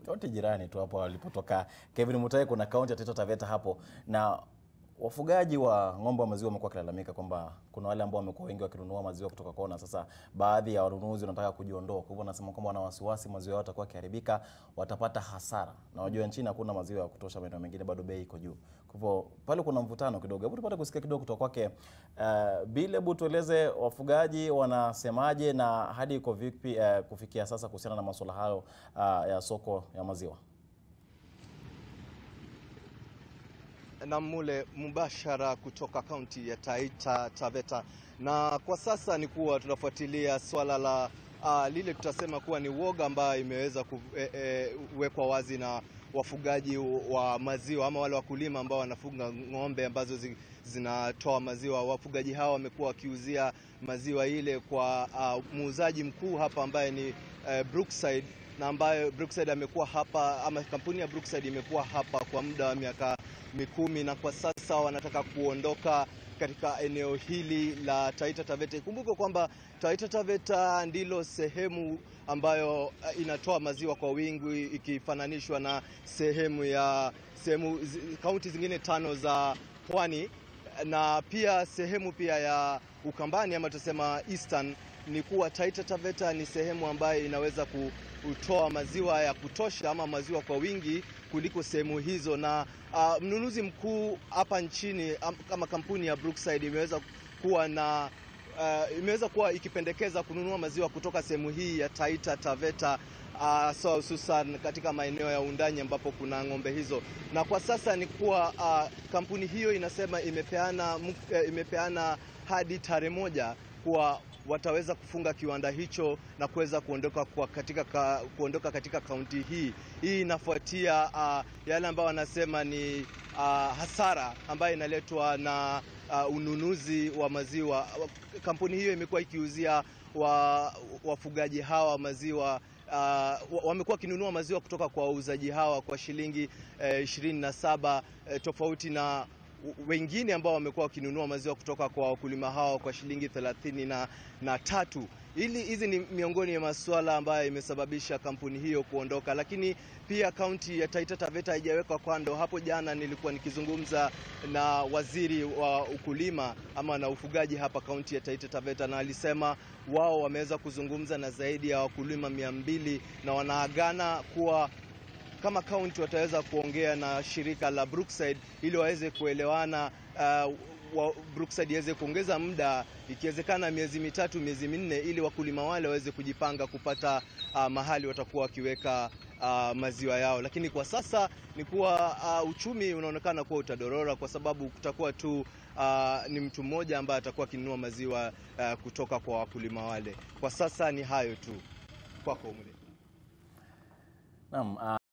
kaunti jirani tu hapo walipotoka Kevin Mutahi, kuna kaunti ya Taita Taveta hapo, na wafugaji wa ng'ombe wa maziwa wamekuwa wakilalamika kwamba kuna wale ambao wamekuwa wengi wakinunua maziwa kutoka kwao, na sasa baadhi ya wanunuzi wanataka kujiondoa. Kwa hivyo wanasema kwamba wana wasiwasi maziwa yao yatakuwa yakiharibika, watapata hasara, na wajua nchini hakuna maziwa ya kutosha, maeneo mengine bado bei iko juu. Kwa hivyo pale kuna mvutano kidogo. Hebu tupate kusikia kidogo kutoka kwake uh, Bile. Hebu tueleze wafugaji wanasemaje na hadi iko vipi uh, kufikia sasa kuhusiana na masuala hayo uh, ya soko ya maziwa. na mule mubashara kutoka kaunti ya Taita Taveta, na kwa sasa ni kuwa tunafuatilia swala la uh, lile tutasema kuwa ni woga ambayo imeweza kuwekwa e, e, wazi na wafugaji wa maziwa ama wale wakulima ambao wanafuga ng'ombe ambazo zi, zinatoa maziwa. Wafugaji hawa wamekuwa wakiuzia maziwa ile kwa uh, muuzaji mkuu hapa ambaye ni uh, Brookside na ambayo Brookside amekuwa hapa ama kampuni ya Brookside imekuwa hapa kwa muda wa miaka mikumi na kwa sasa wanataka kuondoka katika eneo hili la Taita Taveta. Ikumbuke kwamba Taita Taveta ndilo sehemu ambayo inatoa maziwa kwa wingi ikifananishwa na sehemu ya sehemu kaunti zingine tano za pwani na pia sehemu pia ya Ukambani ama tusema Eastern ni kuwa Taita Taveta ni sehemu ambayo inaweza kutoa maziwa ya kutosha ama maziwa kwa wingi kuliko sehemu hizo, na uh, mnunuzi mkuu hapa nchini um, kama kampuni ya Brookside imeweza kuwa na uh, imeweza kuwa ikipendekeza kununua maziwa kutoka sehemu hii ya Taita Taveta uh, so hususan katika maeneo ya undani ambapo kuna ng'ombe hizo, na kwa sasa ni kuwa uh, kampuni hiyo inasema imepeana, uh, imepeana hadi tarehe moja kuwa wataweza kufunga kiwanda hicho na kuweza kuondoka kwa katika, ka, kuondoka katika kaunti hii. Hii inafuatia uh, yale ambayo wanasema ni uh, hasara ambayo inaletwa na uh, ununuzi wa maziwa. Kampuni hiyo imekuwa ikiuzia wafugaji hawa maziwa Uh, wamekuwa wakinunua maziwa kutoka kwa wauzaji hawa kwa shilingi ishirini uh, na saba uh, tofauti na wengine ambao wamekuwa wakinunua maziwa kutoka kwa wakulima hao kwa shilingi thelathini na, na tatu. Ili hizi ni miongoni mwa masuala ambayo imesababisha kampuni hiyo kuondoka, lakini pia kaunti ya Taita Taveta haijawekwa kando. Hapo jana nilikuwa nikizungumza na waziri wa ukulima ama na ufugaji hapa kaunti ya Taita Taveta, na alisema wao wameweza kuzungumza na zaidi ya wakulima mia mbili na wanaagana kuwa kama kaunti wataweza kuongea na shirika la Brookside ili waweze kuelewana, uh, wa Brookside iweze kuongeza muda ikiwezekana miezi mitatu, miezi minne, ili wakulima wale waweze kujipanga kupata uh, mahali watakuwa wakiweka uh, maziwa yao. Lakini kwa sasa ni kuwa uh, uchumi unaonekana kuwa utadorora kwa sababu kutakuwa tu uh, ni mtu mmoja ambaye atakuwa akinunua maziwa uh, kutoka kwa wakulima wale. Kwa sasa ni hayo tu, kwako Mule. Naam.